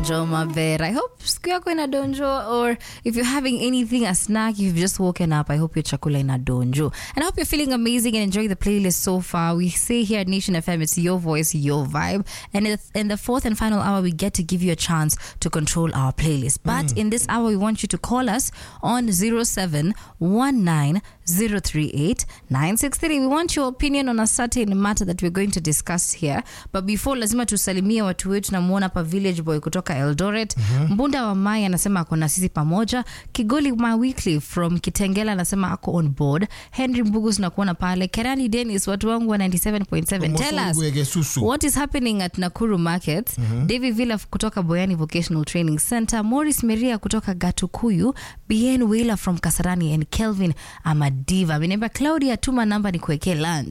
donjo mavera i hope siku yako ina donjo or if you're having anything a snack you've just woken up i hope your chakula ina donjo and i hope you're feeling amazing and enjoying the playlist so far we say here at nation fm it's your voice your vibe and it's- in the fourth and final hour we get to give you a chance to control our playlist but in this hour we want you to call us on 0719038963 we want your opinion on a certain matter that we're going to discuss here but before lazima tusalimie watu wetu namwona hapa village boy kutoka eldoret mbunda wa mai anasema ako na sisi pamoja kigoli ma weekly from kitengela anasema ako on board henry mbugus nakuona pale kerani denis watu wangu wa 97.7 tell us Mosongwege susu. what is happening at nakuru market david villa kutoka boyani vocational training center morris meria kutoka gatukuyu bn wheeler from kasarani and kelvin amadiva ameniambia claudia tuma namba ni kuwekee lunch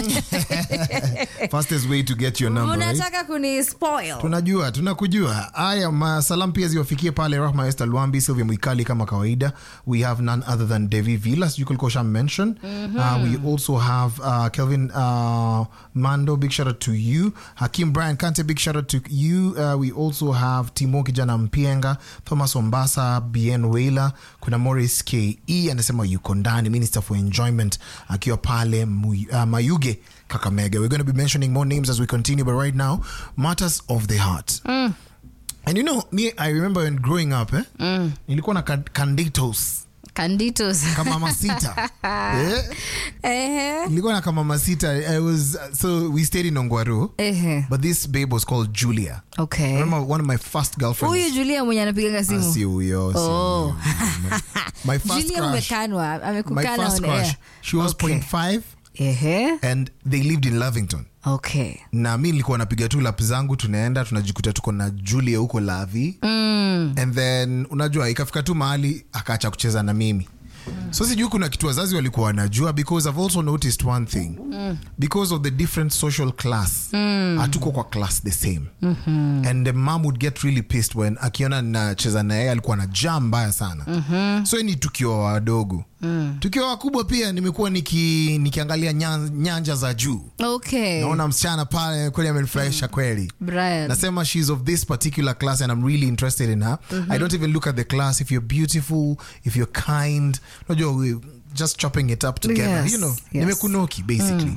fastest way to get your number right? unataka kuni spoil tunajua tunakujua haya masalam pia ziwafikie pale rahma este lwambi sylvia mwikali kama kawaida we have none other than devi villas you kulkosha mention uh, we also have uh, kelvin uh, mando big shout out to you hakim brian kante big shout out to you uh, we also have timo kijana mpienga thomas ombasa bn wailer kuna morris ke anasema yuko ndani minister for enjoyment akiwa pale Mu- uh, mayuge kakamega we're going to be mentioning more names as we continue but right now matters of the heart and you know me i remember when growing up eh, nilikuwa na can- canditos canditos kama masita eh? ehe nilikuwa na kama masita i was so we stayed in ongwaru ehe but this babe was called julia I okay remember one of my first girlfriends huyu julia mwenye anapigaga Ah, simu si huyo si Oh. huyo. My- my first julia crush umekanwa my amekukana first on air. crush she was Okay. point five ehe and they lived in lovington okay na mi nilikuwa napiga tu lap zangu tunaenda tunajikuta tuko na julia huko lavi mm. and then unajua ikafika tu mahali akaacha kucheza na mimi so sijui kuna kitu wazazi walikuwa wanajua because i've also noticed one thing mm. because of the different social class hatuko kwa class the same mm-hmm. and the mom would get really pissed when akiona nacheza na yeye alikuwa na jaa mbaya sana mm-hmm. so ni tukiwa wadogo mm. tukiwa wakubwa pia nimekuwa niki, nikiangalia nyan, nyanja za juu okay naona msichana pale kweli amenifurahisha kweli brian nasema she's of this particular class and i'm really interested in her i don't even look at the class if you're beautiful if you're kind unajua we just chopping it up together Yes, you know yes. nimekunoki basically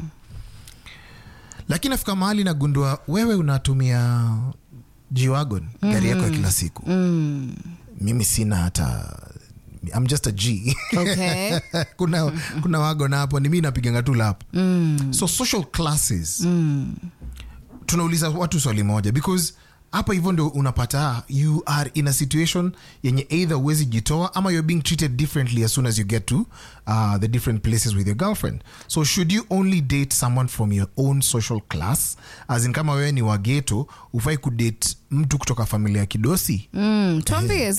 lakini nafika mahali nagundua wewe unatumia gwagon gari yako ya kila siku mimi sina hata I'm just a G. okay kuna, kuna wagon hapo ni mi napiganga tu lap so social classes tunauliza watu swali moja because hapa hivyo ndio unapata you are in a situation yenye either uwezi jitoa ama you're being treated differently as soon as you get to uh, the different places with your girlfriend so should you only date someone from your own social class as in kama wewe ni wageto ufai kudate mtu kutoka familia ya kidosi Mm, tuambie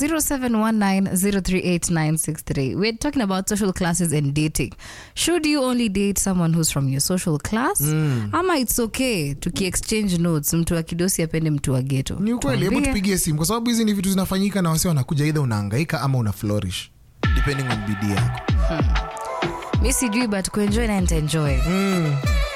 0719038963 we're talking about social classes and dating should you only date someone who's from your social class ama it's okay tukiexchange notes mtu wa kidosi apende mtu wa geto ni ukweli hebu Tuambie. tupigie simu kwa sababu hizi ni vitu zinafanyika na wasi wanakuja either unaangaika ama una flourish depending on bidii yako mi sijui but kuenjoy na nitaenjoy